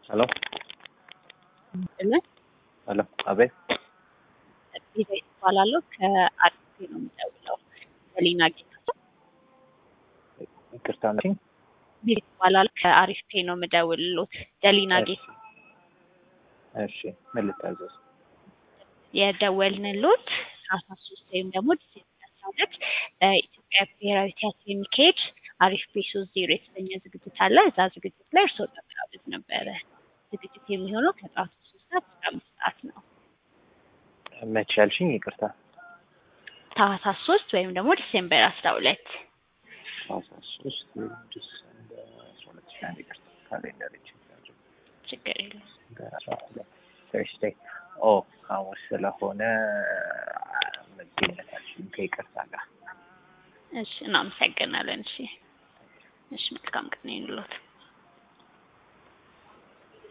ሄሎ ለ ሄሎ፣ አቤት። ቤዛ ይባላለሁ ከአዲስ ነው የምደውለው። ሰሊና ጌታ ይቅርታ ነኝ። ቤዛ ይባላል ከአሪፍ ፔ ነው የምደውልሎት። ደሊና ጌታ እሺ፣ ምን ልታዘዝ? የደወልንሎት አስራ ሶስት ወይም ደግሞ ዲሴምበር አስራ ሁለት በኢትዮጵያ ብሔራዊ ቲያትር የሚካሄድ አሪፍ ፔ ሶስት ዜሮ የተሰኘ ዝግጅት አለ። እዛ ዝግጅት ላይ እርስዎ ተጋበዝ ነበረ። ዝግጅት የሚሆነው ከጠዋቱ ሶስት ሰዓት እስከ አምስት ሰዓት ነው። መቼ ያልሽኝ? ይቅርታ ታህሳስ ሶስት ወይም ደግሞ ዲሴምበር አስራ ሁለት ታህሳስ ሶስት ዲሰምበር አስራ ሁለት ሺህ አንድ ይቅርታ ካሌንደር ይችላል ችግር የለም። ተርስዴይ ኦ ሐሙስ ስለሆነ መገኘታችን ከይቅርታ ጋር እሺ እናመሰግናለን። እሺ እሺ መልካም ቀን ይሁንልዎት።